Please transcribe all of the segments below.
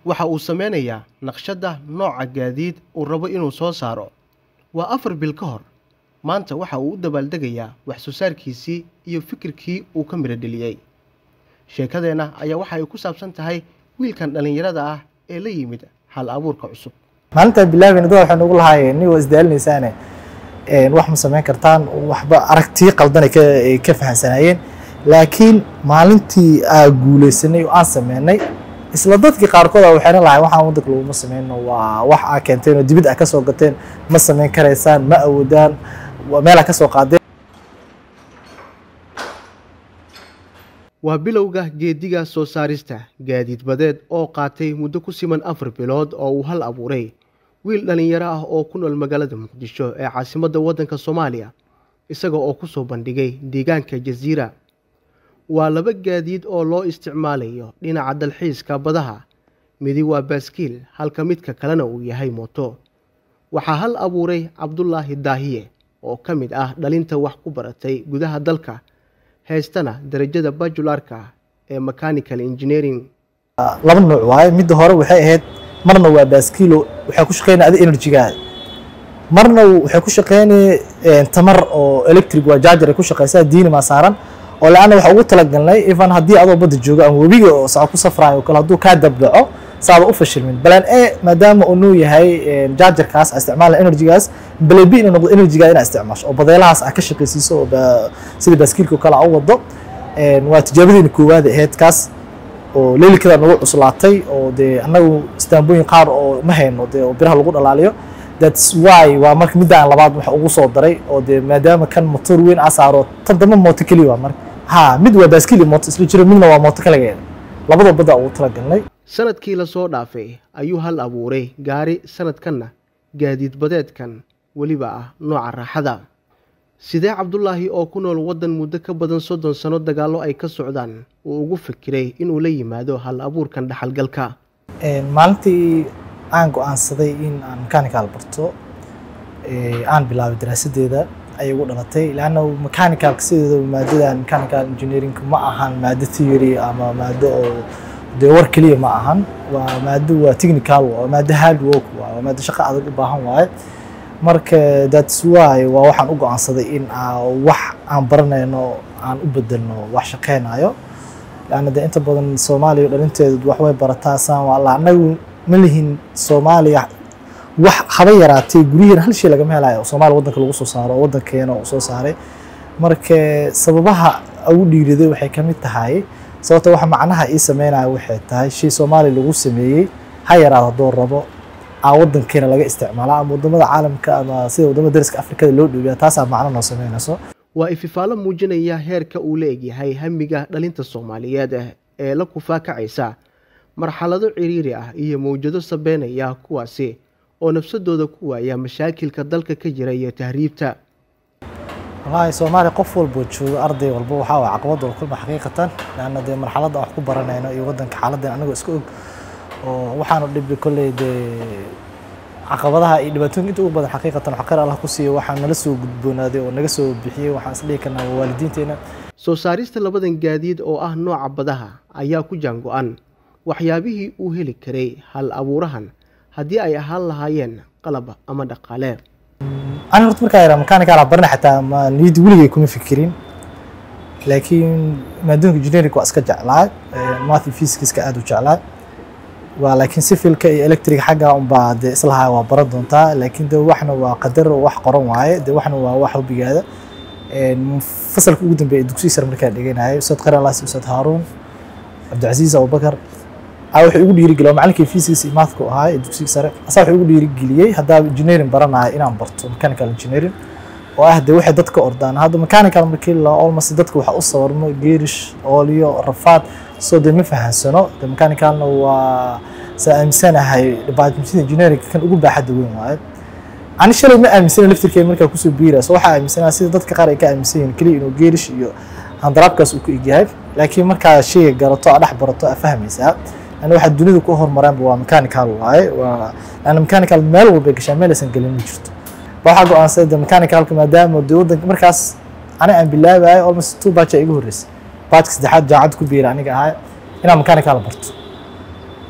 waxa uu sameynayaa naqshadda nooca gaadiid uu rabo inuu soo saaro waa afar bil ka hor maanta waxa uu u dabaaldegayaa wax soo saarkiisii iyo fikirkii uu ka midho dheliyey sheekadeenna ayaa waxa ay ku saabsan tahay wiilkan dhallinyarada ah ee la yimid hal abuurka cusub maalintaan bilaabeyna dad waxay nagu lahaayeen nin waa isdaalinaysaane wax ma samayn kartaan waxba aragtii qaldan ay ka ay ka fahamsanaayeen laakiin maalintii aa guuleysanay oo aan sameynay isla dadkii qaarkood a waxayna lahay waxaan waddanka laguma sameyno waa wax aa keenteen oo dibid aa ka soo gateen ma samayn karaysaan ma awoodaan meel aa ka soo qaadeen waa bilowga geediga soo saarista gaadiid badeed oo qaatay muddo ku siman afar bilood oo uu hal abuuray wiil dhallinyaro ah oo ku nool magaalada muqdisho ee caasimadda waddanka soomaaliya isaga oo ku soo bandhigay deegaanka jasiira waa laba gaadiid oo loo isticmaalayo dhinaca dalxiiska badaha midi waa baaskiil halka midka kalena uu yahay mooto waxaa hal abuuray cabdulaahi daahiye oo ka mid ah dhalinta wax ku baratay gudaha dalka haystana darajada bajularka ee mechanical engineering laba nooc waaye midda hore waxay ahayd marna waa baaskiilo waxay ku shaqeynaya adi enerjigaada marna waxay ku shaqeynaya tamar oo electric waa jaajar ay ku shaqeysaa diinimaa saaran oo le-anna waxaa ugu talagalnay even haddii adoo badda joogo ama webiga oo saca ku safraayo oo kale hadduu kaa dabdaco saaba u fashilmin balan e maadaama uu nuu yahay jaajarkaas a isticmaala enerjigaas balan b inuu noqdo enerjigaa inaa isticmaasho oo badeelahaas aa ka shaqaysiiso oo sida baaskiilka oo kale aa u wado waa tijaabadiina koowaad ahayd kaas oo leelikadaa nagu cuslaatay oo dee annagu istaambooyin qaar oo ma hayno dee oo biraha lagu dhalaaliyo that's why waa marka middaan labaad waxa ugu soo daray oo dee maadaama kan motor weyn aa saaro tan dambe mooto keliya waa marka ha mid waa baaskiil iyo mooto isla jiro midna waa mooto kaligeeda labadoo badda ugu talagalnay sanadkii lasoo dhaafay ayuu hal abuuray gaari sanadkanna gaadiid badeedkan weliba ah nooca raaxada sidee cabdulaahi oo ku nool waddan muddo ka badan soddon sano dagaallo ay ka socdaan uu ugu fikiray inuu la yimaado hal abuurkan dhaxalgalka maalintii aan go-aansaday in aan mechanical barto aan bilaabay daraasadeeda ayay ugu dhalatay leanna mechanicalka sideeda maadadan mechanical engineering ma ahan maado theory ama maado oo dee war keliya ma ahan waa maado waa technical waa maado hard work waa waa maado shaqo adag u baahan waaye marka that's why waa waxaan u go-aansaday in wax aan baranayno aan u bedelno wax shaqeynayo leanna dee inta badan soomaaliya dhalinteedu wax way barataa saan waa allah annagu ma lihin soomaaliya wax haba yaraatay guryaheena hal shay lagama helayo oo soomaaliya waddanka lagu soo saaro oo waddankeena uu soo saaray marka sababaha ugu dhiiriday waxay ka mid tahay sababta waxa macnaha ii sameynaya waxay tahay shay soomaaliya lagu sameeyey ha yaraado haddoo rabo aa waddankeena laga isticmaala ama waddamada caalamka ama sida waddamada dariska afrikada loo dhoobiya taasaa macno noo sameynayso waa ififaalo muujinaya heerka uu la egyahay hamiga dhalinta soomaaliyeed ee la kufaakacaysa marxalado ciriiri ah iyo mawjado sabeynaya kuwaasi oo nafsadooda ku waaya mashaakilka dalka ka jira iyo tahriibta wallaahi soomaaliya qof walboo joogo arday walba waxaa waa caqabad wal kulma xaqiiqatan leanna dee marxaladda wax ku baranayno iyo waddanka xaaladdan anagoo iska og oo waxaanu dhibi kolley dee caqabadaha iyo dhibaatooyinka inta ugu badan xaqiiqatan xaqir allah ku siiyo waxaa nala soo gudboonaaday oo naga soo bixiyey waxaan isdhihi karnaa waa waalidiinteena soo saarista labadan gaadiid oo ah nooca badaha ayaa ku jaango-an waxyaabihii uu heli karay hal abuurahan haddii ay ahaan lahaayeen qalab ama dhaqaale ani horta markaa yaraa mechanical aan barana xataa ma niyadda weligay kuma fikirin laakiin maadooyinka engineering waa iska jeclaa math physicska aad u jeclaa waa laakiin civilka iyo electric xagga unbaa dee islahaa waa baran doontaa laakiin de waxna waa qadar wax qoran waaye de waxna waa wax hobigaada fasalka ugu dambeeya dugsiga sare markaan dhiganayo ustaad qaralas ustaad haaruun cabdicasiis abubakar aa wuxuu igu dhiirigeliyay oo macalinkii physics iyo mathka u ahaa ee dugsiga sare asaa wuxuu igu dhiirigeliyey haddaa engineering baranayo inaan barto mechanical engineering oo ah dee waxay dadka ordaan hadda mechanical markii la almost dadka waxa u sawarmo geerish oolyo rafaad soo dee ma fahansano de mechanicalna waa saa aaminsanahay departmentada engineering kan ugu baaxadda weyn waaye ani shalay ma aaminsana laftirkeeda markaa kusoo biira so waxaa aaminsanaa sida dadka qaar ay ka aaminsan yihiin keliya inuu geerish iyo handaraabkaas uu ku egyahay laakiin markaa shayga garato aa dhex barato aa fahmaysaa ana waxaa dunida ku hormaraanba waa mechanical waaye waa ana mechanical meel walbay gashaa meel aysan gelin ma jirto waxaa go-aansaday de mechanicalka maadaama de waddanka markaas ani aan bilaabayo almost two batch igu horreysay batchka saddexaad jaacadda ku biira aniga ahaa inaan mechanical barto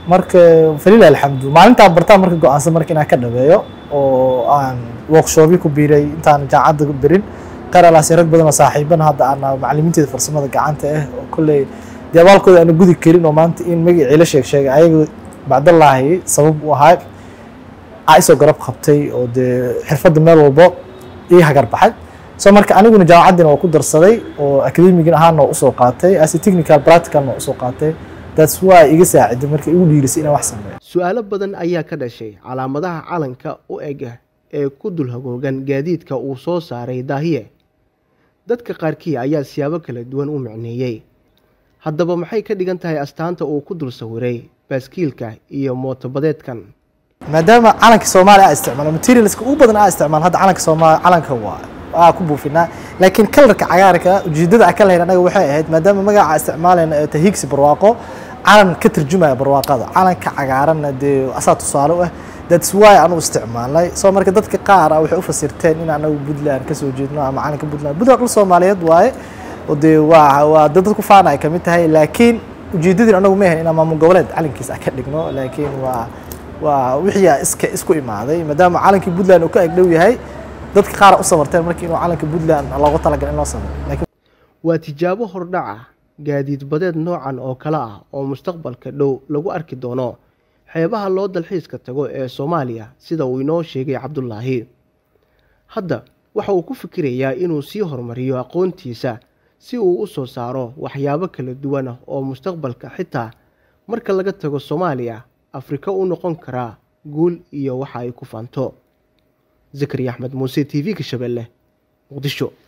marka falilah alxamdu maalintaan bartaan marka go-aansan marka inaan ka dhabeeyo oo aan workshopyo ku biiray intaan jaacadda berin qaralaasi rag badan oo saaxiibana hadda aan macalimiinteeda farsamada gacanta ah oo kolley dee abaalkooda aana gudi karin oo maanta in magacii la sheeg sheegay ayaga bacdallaahi sabab u ahaa aa isoo garab qabtay oo dee xirfadda meel walbo ii hagar baxay so marka aniguna jaamacaddina waa ku darsaday oo academigin ahaana waa usoo qaatay as technical practicalna waa usoo qaatay that's why iga saaciday marka igu dhiirisay inaan wax sameeyo su-aalo badan ayaa ka dhashay calaamadaha calanka u ega ee ku dul hagoogan gaadiidka uu soo saaray daahiye dadka qaarkii ayaa siyaabo kala duwan u micneeyey haddaba maxay ka dhigan tahay astaanta uu ku dul sawiray baaskiilka iyo mootobadeedkan maadaama calanka soomaaliya aa isticmaalo materialska ugu badan aa isticmaalo hadda calanka soomaaliya calanka waa aa ku buufinaa laakiin kalarka cagaarka ujeedada aan ka lahayn anaga waxay ahayd maadaama magaca isticmaalayna ee tahigsi barwaaqo calan ka tarjumaya barwaaqada calanka cagaaranna dee asaa tusaale u ah that's why anu isticmaalnay soo marka dadka qaar ah waxay u fasirteen in anagu puntland kasoo jeedno ama calanka puntland puntland dhul soomaaliyeed waaye oo dee waa waa dad dadku faana ay kamid tahay laakiin ujeedadii anagu ma ahayn inaan maamul goboleed calankiisa aan ka dhigno laakiin waa waa wixii iska isku imaaday maadaama calankii puntland uu ka agdhow yahay dadka qaar u sabarteen markii inuu calanka puntland loogu talagalay in loo samaro laakiin waa tijaabo hordhaca gaadiid badeed noocan oo kale ah oo mustaqbalka dhow lagu arki doono xeebaha loo dalxiiska tago ee soomaaliya sida uu inoo sheegay cabdulaahi hadda waxa uu ku fikirayaa inuu sii horumariyo aqoontiisa si uu u soo saaro waxyaabo kala duwan ah oo mustaqbalka xitaa marka laga tago soomaaliya afrika u noqon karaa guul iyo waxa ay ku faanto zakariya axmed muuse t v-ka shabeelle muqdisho